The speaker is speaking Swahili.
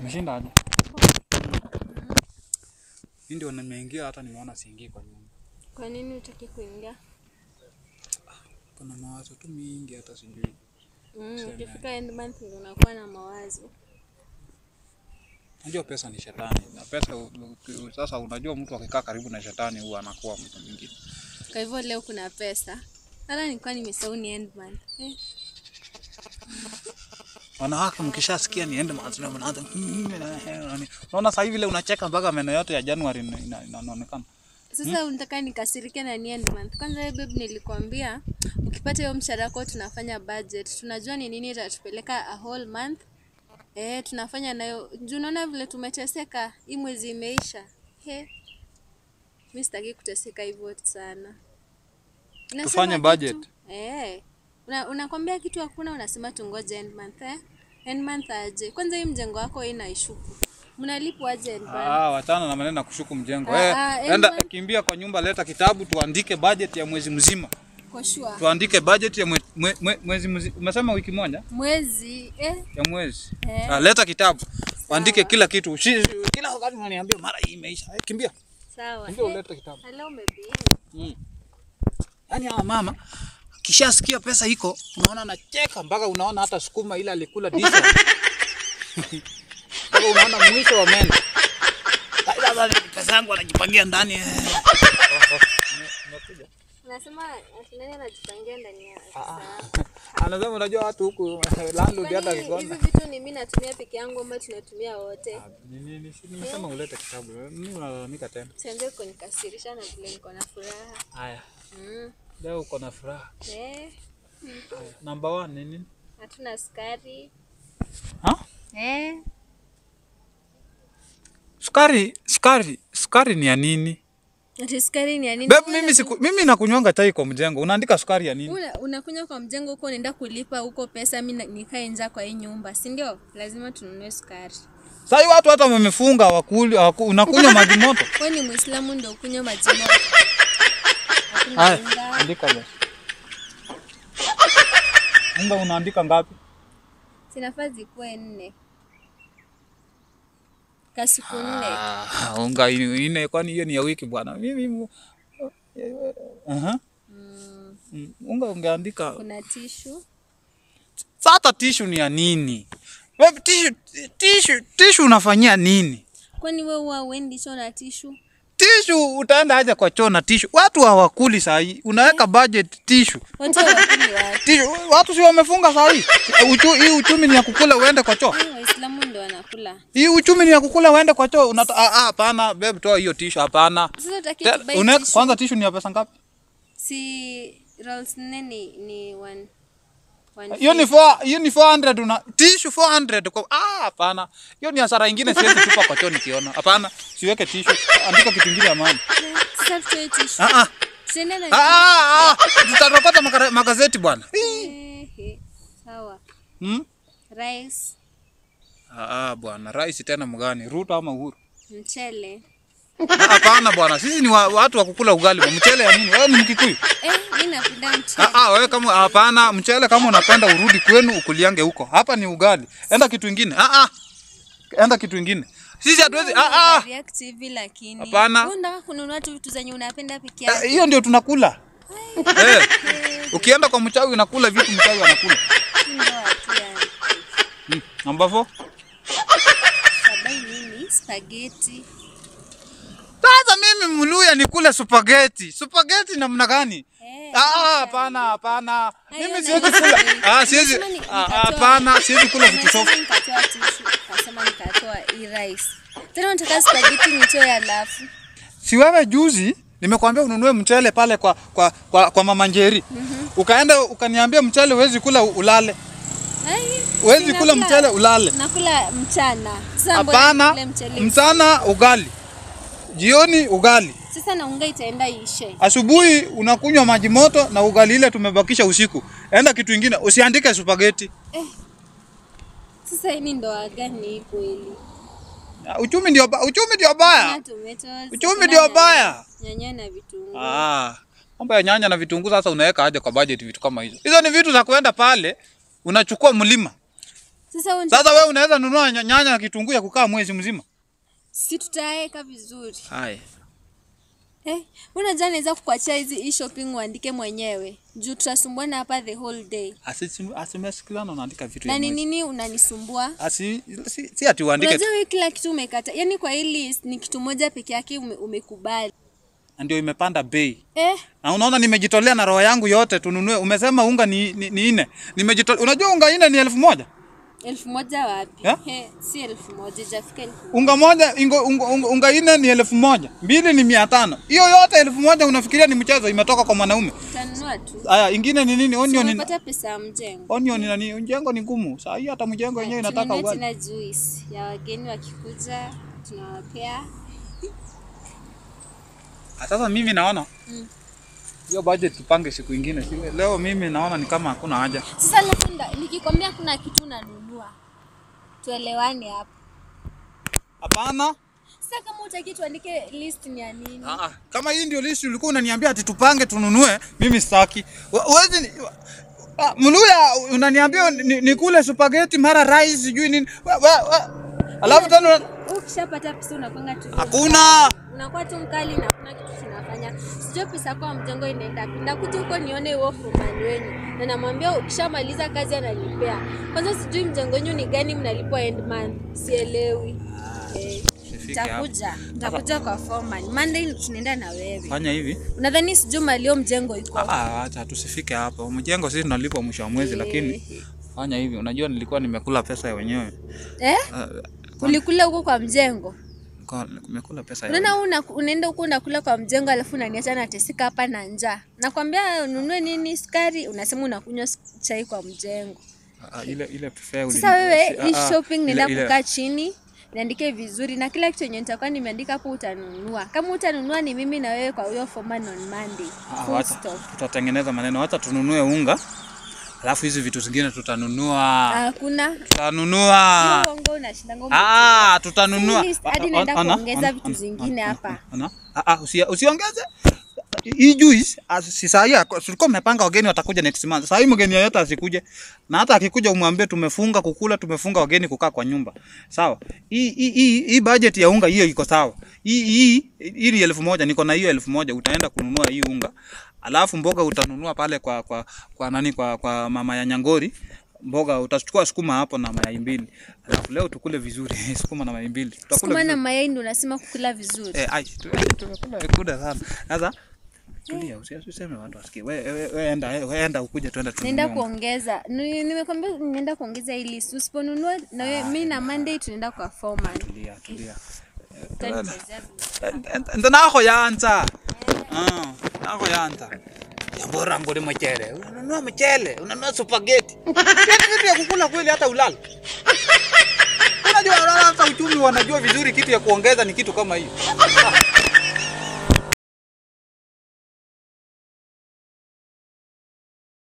Umeshinda aje? Mimi ndio nimeingia hata nimeona siingii kwa nyumba. Kwa nini utaki kuingia? Kuna mawazo tu mingi hata sijui. Mm, Sema. ukifika end month ndio unakuwa na mawazo. Unajua pesa ni shetani. Na pesa u- u- sasa unajua mtu akikaa karibu na shetani huwa anakuwa mtu mwingine. Kwa hivyo leo kuna pesa. Hata nilikuwa nimesahau ni end month. Eh, Wanawake mkishasikia niende mazuri mnaanza unaona sasa hivi vile unacheka mpaka meno yote ya Januari ina- ina- inaonekana. Sasa unataka nikasirike na ni end month. Kwanza wewe babe, nilikwambia ukipata hiyo mshahara wako tunafanya budget. Tunajua ni nini itatupeleka a whole month. Eh, tunafanya nayo. Juu unaona vile tumeteseka, hii mwezi imeisha. He. Mimi sitaki kuteseka hivyo sana. Unasema Tufanye kitu- budget. Eh. Una, unakwambia kitu hakuna unasema tungoje end month eh? End month aje? Kwanza hii mjengo wako hii inaishuku. Mnalipwa aje end month? Ah, wachana na maneno ya kushuku mjengo. Ah, Eh, ah, enda Edmund. kimbia kwa nyumba, leta kitabu tuandike budget ya mwezi mzima. Kwa sure. Tuandike budget ya mwe, mwe, mwe, mwezi mzima. Umesema wiki moja Mwezi eh? ya mwezi. Eh. Ah, leta kitabu. Uandike kila kitu. Usi, kila wakati unaniambia mara hii imeisha. Eh, kimbia. Sawa. Kimbia Eh, ulete kitabu. hello maybe. Mm. Yaani hawa mama kishasikia pesa iko, unaona anacheka mpaka unaona hata sukuma ile alikula diesel. Mpaka unaona mwisho wa meno. Sasa pesa yangu anajipangia ndani. eh. Unasema ati nani anajipangia ndani ya Ah, saa? Anasema unajua watu huku landlord hata Kwani hizi akikonda. vitu ni mimi natumia peke yangu ama tunatumia wote? Ni- ni- ni- si Nimesema ulete kitabu. Mimi unalalamika tena. Sianze kunikasirisha na vile niko na furaha. Haya, Mm. leo uko na furaha. Eh, Haya, Number one ni nini? hatuna sukari. Ha? Eh, Sukari, sukari, sukari ni ya nini? ati sukari ni ya nini? Babe, mimi siku, mimi nakunywanga chai kwa mjengo. Unaandika sukari ya nini? Una, unakunywa kwa mjengo huko unaenda kulipa huko pesa, mi na- nikae njaa kwa hii nyumba, si ndio? Lazima tununue sukari. Sasa hivi watu hata wamefunga wakuli, waku, unakunywa maji moto. Wewe ni Muislamu ndio ukunywe maji moto. Hakuna Haya, unga. andika basi. Unga unaandika ngapi? Zinafaa zikuwe nne. Kasuku nne. Ah, unga ini- ine, kwani hiyo ni ya wiki bwana. Mimi mu- Aha. Mm, Mm, Unga ungeandika. kuna tishu. Sasa tishu ni ya nini? Babe, tishu, tishu, tishu unafanyia nini? Kwani wewe huwa uendi choo na tishu? Tishu utaenda aje kwa choo na tishu? Watu hawakuli saa hii. Unaweka budget tishu. Watu hawakuli wapi? Tishu, watu si wamefunga saa hii. Uchu, hii uchumi ni ya kukula uende kwa choo. Eh, Waislamu ndio wanakula. Hii uchumi ni ya kukula uende kwa choo. Unata ah, ah, hapana, babe toa hiyo tishu hapana. Sasa utaki Te- tubai une- tishu? Kwanza tishu ni ya pesa ngapi? Si rolls nne ni ni one one Hiyo ni fifty. 4 hiyo ni 400 una tishu 400 kwa ah hapana. Hiyo ni hasara nyingine siwezi tupa kwa choo nikiona. Hapana, siweke tishu. Andika kitu kingine ya maana. Sasa tutoe tishu. Ah ah. Tuende na Ah, ah, ah. Tutarokota makara- magazeti bwana. Ehe, Sawa. Hmm? Rice, Ah, ah, bwana, rais tena mgani? Ruto ama Uhuru? mchele. Ah, Hapana bwana, sisi ni wa, watu wa kukula ugali. bwana. Mchele ya nini? Wewe ni Mkikuyu? Eh, mimi napenda mchele. Ah, ah, wewe kama hapana, mchele kama unapenda urudi kwenu ukuliange huko. Hapa ni ugali. Enda kitu ingine. Ah, ah. Enda kitu ingine. Sisi hatuwezi ah, ah. React hivi lakini. Hapana. Wewe unataka kununua tu vitu zenye unapenda peke Eh, yako. Hiyo ndio tunakula. Eh, ukienda kwa mchawi unakula vitu mchawi anakula. Ndio watu yani. Hmm. Number 4. Sabai nini? Spaghetti. Sasa mimi mluya nikule spaghetti. Spaghetti namna gani? Eh, Ah, hapana, hapana. Mimi Hayo siwezi na- kula. Ah, siwezi. Nimesema ni- ah, nikatoa- Hapana, siwezi kula vitu Nimesema soft. nikatoa tishu, kasema nikatoa hii rice. Tena unataka spaghetti nitoe alafu. Si wewe juzi nimekwambia ununue mchele pale kwa kwa kwa, kwa mama Njeri. Ukaenda ukaniambia mchele huwezi kula u- ulale. Ai, Huwezi si kula nakula- mchele ulale. Nakula mchana. Sasa mbona Hapana, nikule mchele? mchana ugali. Jioni ugali. Sasa na unga itaenda ishe. Asubuhi unakunywa maji moto na ugali ile tumebakisha usiku. Enda kitu ingine, usiandike spaghetti. Sasa hii ni ndoa gani hii kweli? Ah, Uchumi ndio ba- uchumi ndio baya. Kuna tomatoes, Uchumi kuna ndio nyanya- baya. Nyanya na vitunguu. Ah, mambo ya nyanya na vitunguu sasa unaweka aje kwa budget vitu kama hizo? Hizo ni vitu za kuenda pale unachukua mlima. Sasa wewe Sasa wewe unaweza nunua nya- nyanya na kitunguu ya kukaa mwezi mzima. si tutaeka vizuri. Haya. Eh, unajua naweza kukuachia hizi e-shopping uandike mwenyewe. Juu tutasumbuana hapa the whole day. Asimesikilana unaandika vitu Na ya ni mwezi. nini unanisumbua? Asi si, si ati uandike tu. Unajua wewe kila kitu umekata. Yaani kwa hii list ni kitu moja peke yake ume, umekubali. ndio imepanda bei. Eh, Na unaona nimejitolea na roho yangu yote tununue. Umesema unga ni, ni, ni nne. Nimejitolea. Unajua unga nne ni elfu moja? elfu moja wapi? Eh? Eh, si elfu moja, ijafika elfu moja. Unga moja ingo, unga, unga, unga nne ni elfu moja. Mbili ni mia tano. Hiyo yote elfu moja unafikiria ni mchezo imetoka kwa mwanaume. Utanunua tu. Aya, ingine ni nini? Onion ni Umepata pesa ya mjengo. onion ni nani? Mjengo ni ngumu. Saa hii hata mjengo wenyewe inataka Tununue ugali. tena juice ya wageni wakikuja tunawapea. Ah, Sasa mimi naona Mm. hiyo budget tupange siku ingine. Siwe- Leo mimi naona ni kama hakuna haja. Sasa labda nikikwambia kuna kitu unanunua. Tuelewane hapa. Hapana. Sasa kama utaki tuandike list ni ya nini? Ah, ah. Kama hii ndio list ulikuwa unaniambia ati tupange tununue, mimi sitaki. Wa- Huwezi ni- wa- ah, Mluya unaniambia ni- nikule spaghetti mara rice sijui nini. Wa- wa- wa- Alafu tena una- Ukishapata pesa unakwanga tu. hakuna. Unakuwa tu mkali na hakuna kitu tunafanya. Sijui pesa kwa mjengo inaenda wapi. Ndakuja huko nione huo foreman wenu. Na namwambia ukishamaliza kazi ananipea. Kwanza sijui mjengo wenu ni gani mnalipwa end month. Sielewi. Eh, Usifike hapo. Nitakuja. Nitakuja kwa foreman. Monday tunaenda na wewe. Fanya hivi. Unadhani sijui malio mjengo iko? Ah, ah, acha tusifike hapo. Mjengo sisi tunalipwa mwisho wa mwezi, lakini fanya hivi. Unajua nilikuwa nimekula pesa ya wenyewe. Eh? Ah, Ulikula huko kwa mjengo? kwa- nimekula pesa ya Unaona una, unaenda huko unakula kwa mjengo alafu unaniacha nateseka hapa na njaa. Nakwambia ununue nini sukari, unasema unakunywa s- chai kwa mjengo. Ah, ah, ile ile prefer Sasa wewe si- ah, hii ah, shopping ile- nenda ile- kukaa chini niandike vizuri na kila kitu yenye nitakuwa nimeandika hapo utanunua. Kama utanunua ni mimi na wewe kwa huyo foreman on Monday. Ah, Full wacha stop. tutatengeneza maneno, wacha tununue unga, alafu hizi vitu zingine tutanunua, Hakuna tutanunua. hiyo uongo unashindanga ume- Ah, tutanunua. Si list, hadi Ah, naenda ah, ana, kuongeza ana, vitu ana, zingine ana, hapa. ana. Ah, ah, usi- usiongeze hii juice. ah, Si saa hii ako- tulikuwa mmepanga wageni watakuja next month. Saa hii mgeni yeyote asikuje, na hata akikuja umwambie tumefunga kukula, tumefunga wageni kukaa kwa nyumba, sawa? Hii hii hii hii budget ya unga hiyo iko sawa. Hii hii hii ni elfu moja, niko na hiyo elfu moja. Utaenda kununua hii unga, alafu mboga utanunua pale kwa kwa kwa nani, kwa kwa mama ya Nyangori mboga utachukua sukuma hapo na mayai mbili, alafu leo tukule vizuri sukuma na mayai mbili tutakula Sukuma vizuri. na mayai ndio unasema kukula vizuri. Eh, ai, tu- tumekula kuda sana. Sasa tulia, usi- usiseme watu wasikie. Wewe we, we, enda we, enda ukuje tuende Naenda tununue. kuongeza. Ni- Nimekwambia naenda kuongeza hii list. Usiponunua na wewe mimi na Monday tunaenda kwa foreman. Tulia, tulia. Utanichezea vizuri. Ndo nako yanza. Ah, nako yanza. Yambora ngoli mchele. Unanunua mchele, unanunua spaghetti. Yaani vitu ya kukula kweli hata ulala. Unajua hata uchumi wanajua vizuri kitu ya kuongeza ni kitu kama hiyo.